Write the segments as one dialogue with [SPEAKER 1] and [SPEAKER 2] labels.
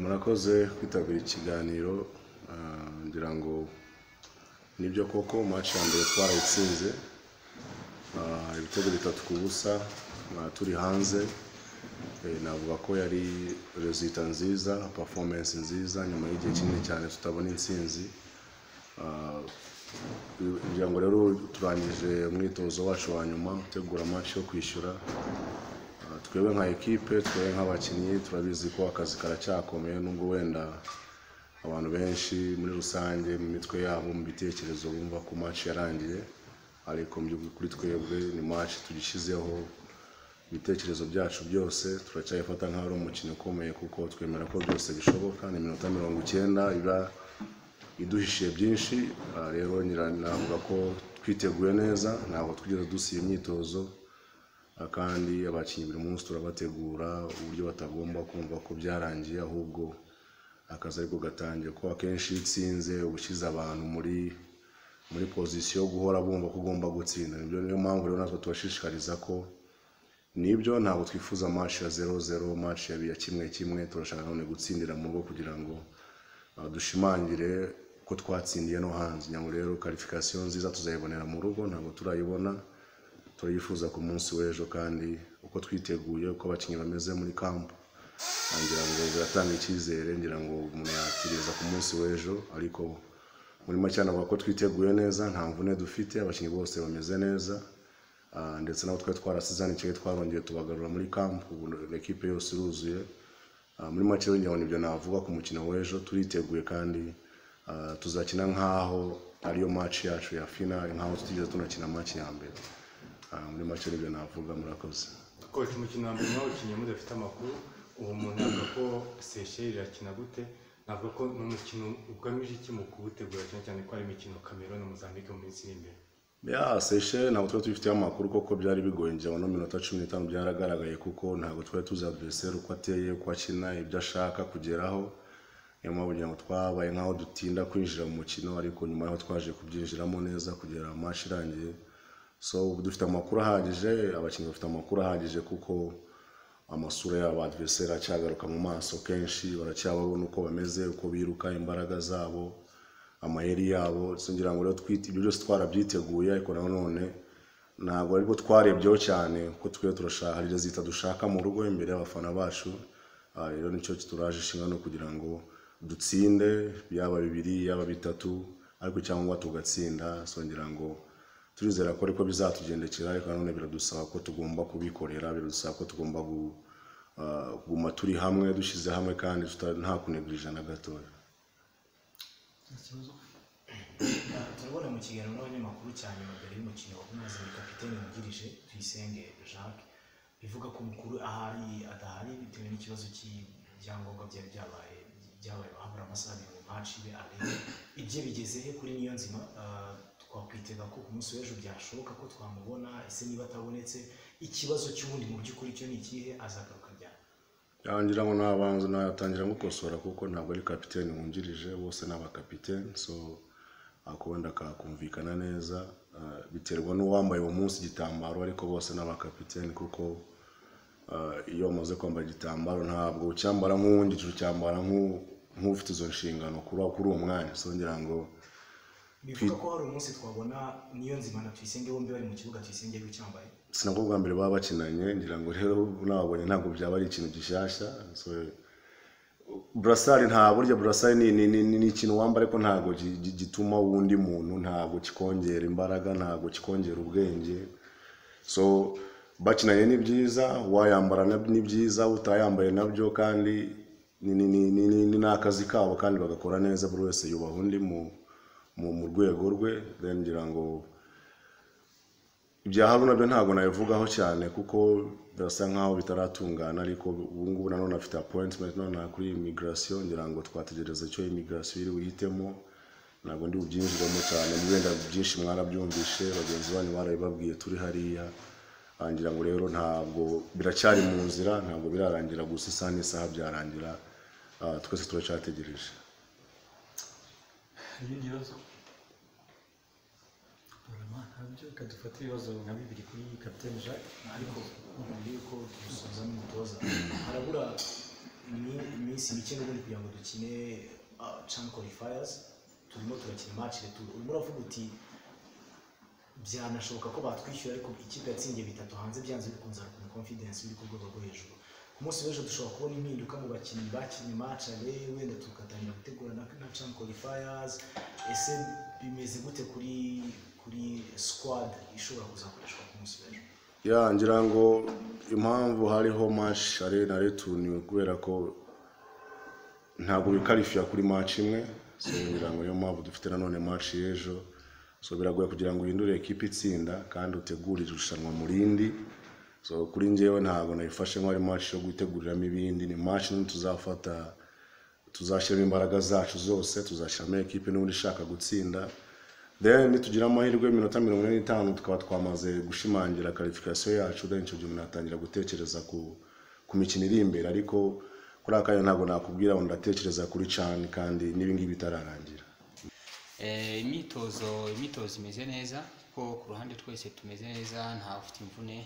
[SPEAKER 1] murakoze kwitabira ikiganiro ngira ngo nibyo koko maci ya mbere twarayitsinze Ah, ibitego bitatu ku busa ah, turi hanze Eh, navuga ko yari resulta nziza performance nziza nyuma y'igihe kinini cyane tutabona intsinzi Ah, kugira ngo rero turangije umwitozo wacu wa nyuma utegura amaci yo kwishyura Ah, twebwe nka ekipe twebwe nk'abakinnyi turabizi ko akazi karacyakomeye nubwo wenda abantu benshi muri rusange mu mitwe yabo mu bitekerezo bumva ko match yarangiye ariko mu by'ukuri kuri twebwe ni match tugishyizeho ibitekerezo byacu byose turacyayifata nk'aho ari umukino ukomeye kuko twemera ko byose bishoboka ni iminota mirongo icyenda iba iduhishiye byinshi Ah, rero nyira- navuga ko twiteguye neza ntabwo twigeze dusiba imyitozo Ah, kandi abakinnyi buri munsi turabategura uburyo batagomba kumva ko byarangiye ahubwo akazi ariko gatangiye kuko akenshi iyo utsinze uba ushyize abantu muri muri pozisiyo yo guhora bumva ko ugomba gutsinda nibyo niyo mpamvu rero natwe tubashishikariza ko nibyo ntabwo twifuza match ya zero zero match ya ya kimwe kimwe turashaka none gutsindira mu rugo kugira ngo ah, dushimangire ko twatsindiye no hanze nyamara rero karifikasiyo nziza tuzayibonera mu rugo ntabwo turayibona turayifuza ku munsi w'ejo kandi uko twiteguye uko abakinnyi bameze muri kampu Ah, ngira ngo biratanga icyizere ngira ngo umuntu yakiriza ku munsi w'ejo ariko muri make navuga ko twiteguye neza nta mvune dufite abakinnyi bose bameze neza Ah, ndetse nabo twari twarasizanikiye twarongeye tubagarura muri kampu ubu ekipe yose iruzuye Ah, muri make rero ngira ngo nibyo navuga ku mukino w'ejo turiteguye kandi ah, tuzakina nk'aho ariyo match yacu ya final nk'aho tutigeze tunakina match ya mbere Ah, muri make rero nibyo navuga murakoze
[SPEAKER 2] koresha umukino wa mbere mwawukinnye mudafite amakuru ubu umuntu yavuga ko seyisheri irakina gute navuga ko ni umukino ugamije iki mu kuwutegura cyane cyane ko ari imikino kamero na mozambique mu minsi iri imbere
[SPEAKER 1] ya seyisheli ntabwo twari tubifiteho amakuru koko byari bigoye njya no minota cumi n'itanu byaragaragaye kuko ntabwo twari tuzi adveriseri uko ateye uko akina ibyo ashaka kugeraho niyo mpamvu kugira ngo twabaye nk'aho dutinda kwinjira mu mukino ariko nyuma y'aho twaje kubyinjiramo neza kugera amashi irangiye so ubu dufite amakuru ahagije abakinnyi bafite amakuru ahagije kuko amasura yabo adveriseri acyagaruka mu maso kenshi baracyababona uko bameze uko biruka imbaraga zabo amayeri yabo singira ngo rero twite ibyo byose twarabyiteguye ariko na none ntabwo aribwo twarebyeho cyane kuko twe turashaka hari zita dushaka mu rugo imbere y'abafana bacu Ah, rero nicyo turaje inshingano kugira ngo dutsinde yaba bibiri yaba bitatu ariko cyangwa tugatsinda songera ngo turizera ko ariko bizatugendekera ariko na none biradusaba ko tugomba kubikorera biradusaba ko tugomba gu- ah, kuguma turi hamwe dushyize hamwe kandi tuta- nta kunegurija na gatoya
[SPEAKER 3] turabona mu kiganiro n'abanyamakuru cyane mbere y'umukino wa kumaze kapiteni wungirije tuyisenge jacques bivuga ko mukuru ahari adahari bitewe n'ikibazo cy'ibyangombwa byari byabaye byabaye habura amasaha abiri ngo match ibe arebe ibye bigeze he kuri niyo nzima Ah, twakwitega ko ku munsi w'ejo byashoboka ko twamubona ese niba atabonetse ikibazo cy'ubundi mu by'ukuri cyo ni ikihe azagaruka ryari
[SPEAKER 1] yangira ngo nabanza natangira gukosora kuko ntabwo ari kapiteni wungirije bose ni abakapiteni so akubenda kakumvikana neza Ah, biterwa n'uwambaye uwo munsi igitambaro ariko bose ni abakapiteni kuko ah, iyo umaze kwambara igitambaro ntabwo ucyambara nk'uwundi ucyambara nk'u- nk'ufite izo nshingano kuri kuri uwo mwanya so ngira ngo
[SPEAKER 3] bivuga ko hari umunsi twabona niyo nzima na tuyisenge bombi bari mu kibuga tuyisenge y'icyambaye
[SPEAKER 1] sinabwo bwa mbere baba bakinanye ngira ngo rero nababonye ntabwo byaba ari ikintu gishyashya so, burasari nta burya burasari ni, ni, ni, ni ikintu wambara ariko ntabwo gi- gi- gituma wundi muntu ntabwo kikongera imbaraga ntabwo kikongera ubwenge so bakinanye ni byiza wayambara na- ni byiza utayambaye nabyo kandi ni, ni, ni, ni, ni, ni n'akazi kabo kandi bagakora neza buri wese yubaha undi mu, mu, mu rwego rwe then ngira ngo ibya haru nabyo ntabwo nabivugaho cyane kuko birasa nkaho bitaratungana ariko ubu ngubu nanone afite appointment nonaha kuri immigration ngira ngo twategereza icyo immigration iri buhitemo ntabwo ndi bubyinjiremo cyane mwenda byinshi mwarabyumvishe bagenzi banyu barabibabwiye turi hariya Ah, ngira ngo rero ntabwo biracyari mu nzira ntabwo birarangira gusa isaha n'isaha byarangira Ah, twese turacyategereje
[SPEAKER 4] hari ibindi bibazo Barama ntabyo kadufata ibibazo nka bibiri kuri kapitene jacques
[SPEAKER 3] ariko mbere yuko dusoza n'umutoza harabura minsi mike n'ubundi kugira ngo dukine chan qualifiers turimo turakina match retour urimo uravuga uti byanashoboka ko batwishyura ariko ikipe yatsindiye bitatu hanze byanze bikunze harukuna confidence iri ku rwego rwo hejuru ku munsi w'ejo dushobora kubona impinduka mu bakinnyi bakinnye match ale wenda tugatangira gutegura na na chan qualifiers ese bimeze gute kuri kuri squad ishobora kuzakoreshwa ku munsi w'ejo
[SPEAKER 1] ya ngira ngo impamvu hariho mashi ari na retuni kubera ko ntabwo bikarifiya kuri maci imwe so ngira ngo niyo mpamvu dufite nanone maci y'ejo so biragoye kugira ngo uhindure ekipa itsinda kandi utegure irushanwa mu rindi so kuri njyewe ntabwo nayifashe nk'aho ari maci yo guteguriramo ibindi ni maci nini tuzafata tuzashyiramo imbaraga zacu zose tuzashyiramo ekipe n'ubundi ishaka gutsinda then nitugira amahirwe y'iminota mirongo ine n'itanu tukaba twamaze gushimangira karifikasiyo yacu then icyo gihe umuntu atangira gutekereza ku ku mikino iri imbere ariko kuri aka kanya ntabwo nakubwira ngo ndatekereza kuri cani kandi n'ibingibi bitararangira
[SPEAKER 5] Eh, imyitozo imyitozo imeze neza kuko ku ruhande twese tumeze neza nta ufite imvune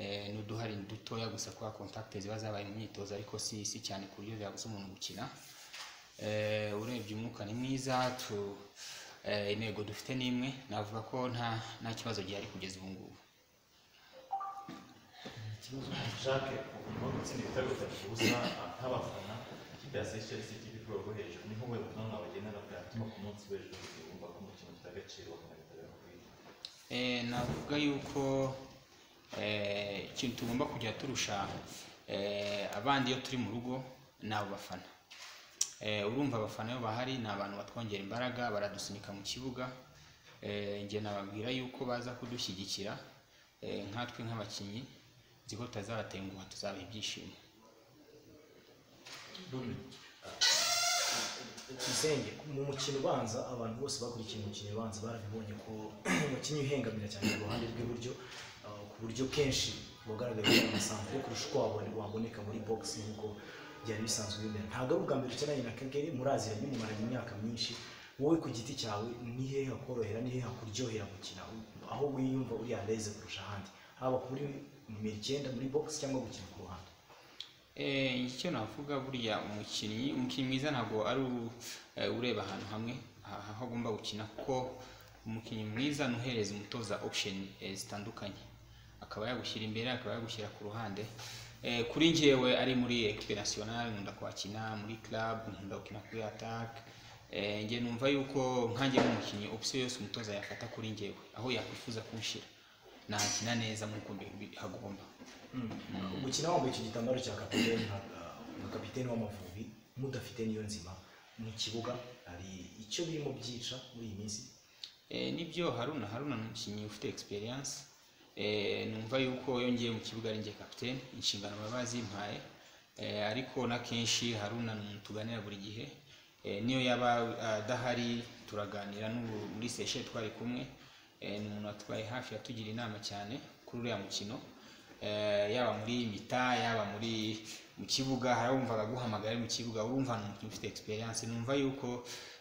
[SPEAKER 5] eh, n'uduhari dutoya gusa kwa contact ziba zabaye mu myitozo ariko si si cyane ku buryo byabuza umuntu gukina eh, urebye umwuka ni mwiza tu eh, intego dufite ni imwe navuga ko nta nta kibazo gihari kugeza ubu ngubu
[SPEAKER 6] jacques urimo gutsinda ibitego bitatu ku busa nk'abafana ikipe ya seychelles ikipe iri ku rwego rwo hejuru niho we butumwa bagendana bwatuma ku munsi w'ejo wumva ko umukino ufite agaciro bakanabitagaho kwiga
[SPEAKER 5] Eh, navuga yuko eh, ikintu tugomba kujya turusha eh, abandi iyo turi mu rugo ni abo bafana Eh, urumva abafana iyo bahari ni abantu batwongera imbaraga baradusunika mu kibuga Eh, njye nababwira yuko baza kudushyigikira eh, nkatwe nk'abakinnyi nzi ko tutazabatenguha tuzabaha ibyishimo
[SPEAKER 3] Tuyisenge mu mukino ubanza abantu bose bakurikiye umukino ubanza barabibonye ko umukinnyi uhengamira cyane ku ruhande rw'iburyo uh, ku buryo kenshi wagaragaye amasambu yo kurusha uko wabone waboneka muri boxing nk'uko byari bisanzwe bimera ntabwo ari ubwa mbere ukenanye na Kagere muraziranye mumaranye imyaka myinshi wowe ku giti cyawe ni hehe hakorohera ni hehe hakuryohera gukina aho wiyumva uri andeze kurusha ahandi haba kuri nimero icyenda muri box cyangwa gukina ku ruhande
[SPEAKER 5] Eh, icyo navuga buriya umukinnyi umukinnyi mwiza ntabwo ari u- eh, ureba ahantu hamwe ah- aho agomba gukina kuko umukinnyi mwiza ni uhereza umutoza option eh, zitandukanye akaba yagushyira imbere akaba yagushyira ku ruhande Eh, kuri njyewe ari muri equipe nationale nkunda kuhakina muri club nkunda gukina kuri attack Eh, njye numva yuko nkanjye nk'umukinnyi option yose umutoza yafata kuri njyewe aho yakwifuza kunshyira nahakina neza nk'uko mbi- hagomba
[SPEAKER 3] gukina wambaye icyo gitambaro cya kapiteni nka- nka kapiteni w'amavubi mudafite niyo nzima mu kibuga hari icyo birimo byica muri iyi minsi
[SPEAKER 5] Eh, nibyo haruna haruna ni umukinnyi ufite experience Eh, numva yuko yongeye mu kibuga ari njye kapitene inshingano baba bazimpaye Eh, ariko na kenshi haruna ni umuntu tuganira buri gihe Eh, niyo yaba ah, adahari turaganira n'ubu muri seshe twari kumwe Eh, ni umuntu watwaye hafi yatugira inama cyane kuri uriya mukino Eh, yaba muri mita yaba muri mu kibuga hari abo wumvaga aguhamagara ari mu kibuga urumva ni umukinnyi ufite experience numva yuko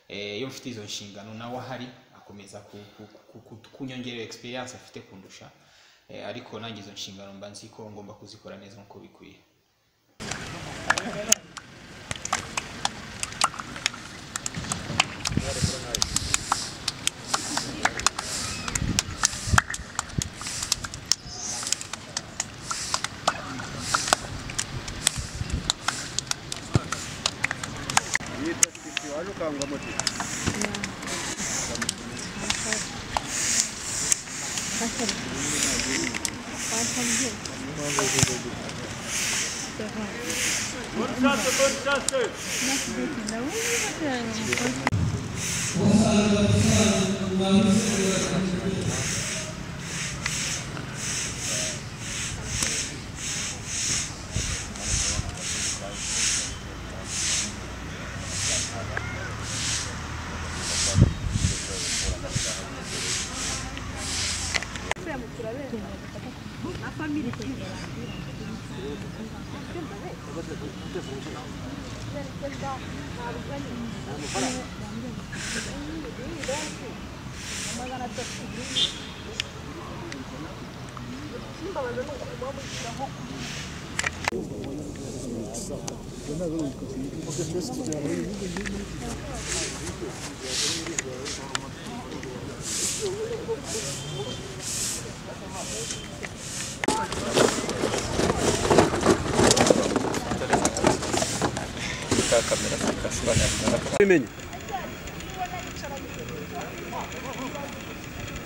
[SPEAKER 5] eh, iyo mfite izo nshingano nawe ahari akomeza ku- ku- ku- ku- kunyongerera experience afite kundusha Eh, ariko nanjye izo nshingano mba nzi ko ngomba kuzikora neza nk'uko bikwiye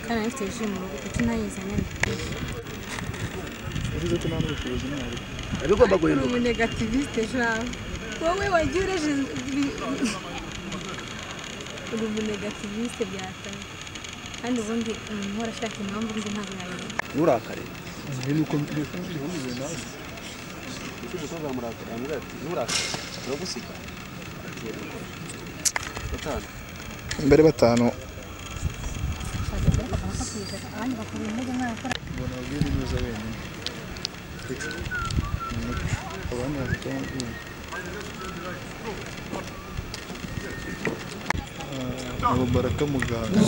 [SPEAKER 7] kandi afite ji mu rugo kuko ntayizanye
[SPEAKER 8] bigomba
[SPEAKER 7] uri umunegativisite jabo wowe wagiye ureje uri umunegativisite byatanga kandi ubundi umuntu uhora ashaka impamvu undi ntabwo yayibona
[SPEAKER 8] nturakare
[SPEAKER 9] mbere batanu
[SPEAKER 7] abandi bakora intege nk'aho akora
[SPEAKER 9] mbona abwira neza wenyine Ni umuco. abandi bafite amabwiriza Ah, ni baraka muganga